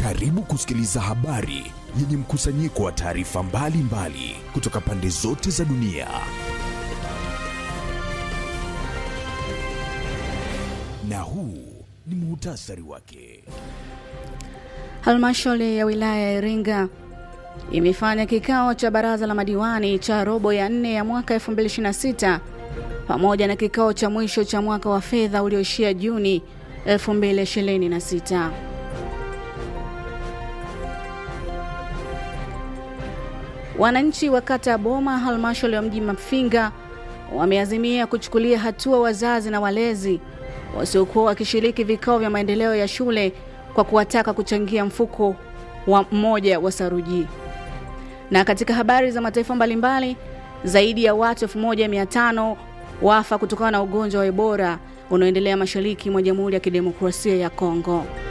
Karibu kusikiliza habari yenye mkusanyiko wa taarifa mbalimbali kutoka pande zote za dunia. Na huu ni muhtasari wake. Halmashauri ya wilaya ya Iringa imefanya kikao cha baraza la madiwani cha robo ya nne ya mwaka 2026 pamoja na kikao cha mwisho cha mwaka wa fedha ulioishia Juni 2026. Wananchi wa kata ya Boma, halmashauri ya mji Mafinga, wameazimia kuchukulia hatua wazazi na walezi wasiokuwa wakishiriki vikao vya maendeleo ya shule kwa kuwataka kuchangia mfuko wa mmoja wa saruji. Na katika habari za mataifa mbalimbali, zaidi ya watu 1500 wafa kutokana na ugonjwa wa Ebola unaoendelea mashariki mwa Jamhuri ya Kidemokrasia ya Kongo.